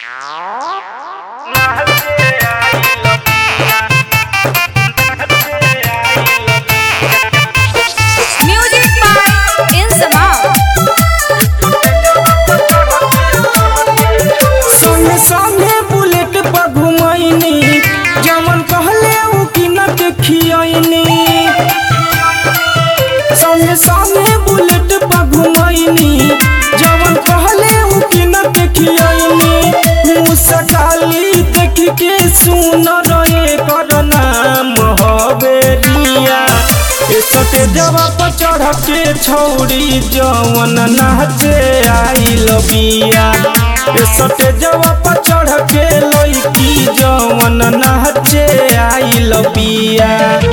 Music by Insamam. संगे संगे bullet पर घुमैनी जमन कहले उ किनत खियैनी संगे संगे बुलेट पर घुमैनी जमन कहले उ किनत खियैनी मुसकाली देख के सुन रहे कर नाम हवेरिया ए सटे जवा पर चढ़ के छौरी जवन नाचे आइल बिया ए सटे जवा पर चढ़ के लइकी जवन नाचे आइल बिया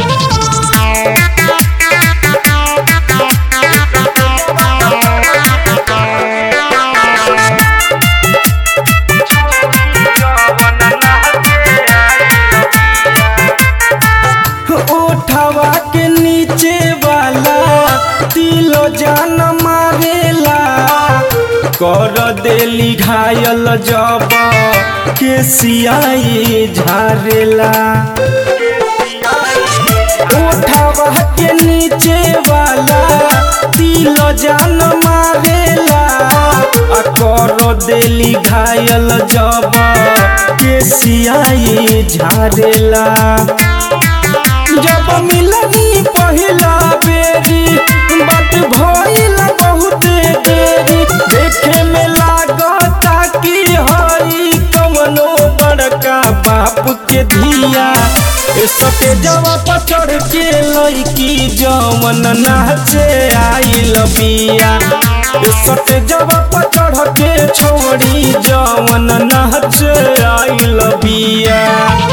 ओठवा के नीचे वाला तिलो जान मारेला कर देली घायल जब के सियाई झारेला ओठवा के नीचे वाला तिलो जान मारेला आ कर देली घायल जब के सियाई झारेला जब मिलनी पहिला बेरी बात भइल बहुत देरी देखे में लागता कि हई कवनो बड़का बाप के धिया ए सके जवा पर चढ़ के लइकी जवन नाचे आइल बिया ए सके जवा पर चढ़ के छोड़ी जवन नाचे आइल बिया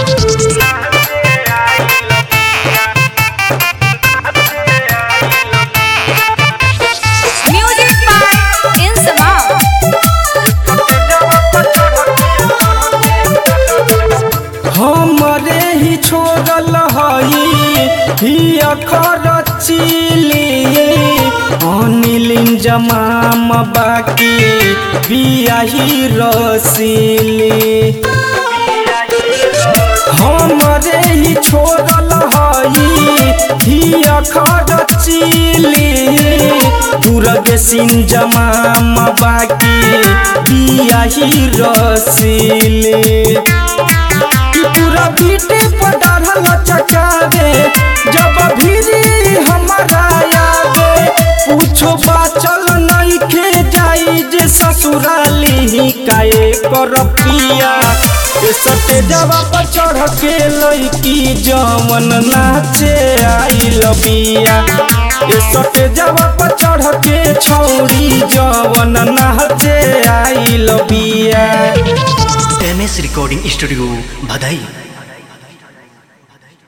Music by Insamam. हमरे ही छोड़ल हई ही अखर चिली अनिलिन जमाम बाकी बियाही रसीली हमरे ही छोड़ल हई ही अखर चिली दुर्ग सिंह जमाम बाकी बियाही रसीली कि पूरा बीटे पर डाढ़ल चकावे जब भीरी हमारा आवे पूछो बाचल नहीं खे जाई जे ससुराली काए कर पिया ए सटे जवा पर चढ़ के लइकी जवन नाचे आइल बिया ए सटे जवा पर चढ़ के छौरी जवन नाचे आइल बिया एम एस रिकॉर्डिंग स्टूडियो भदई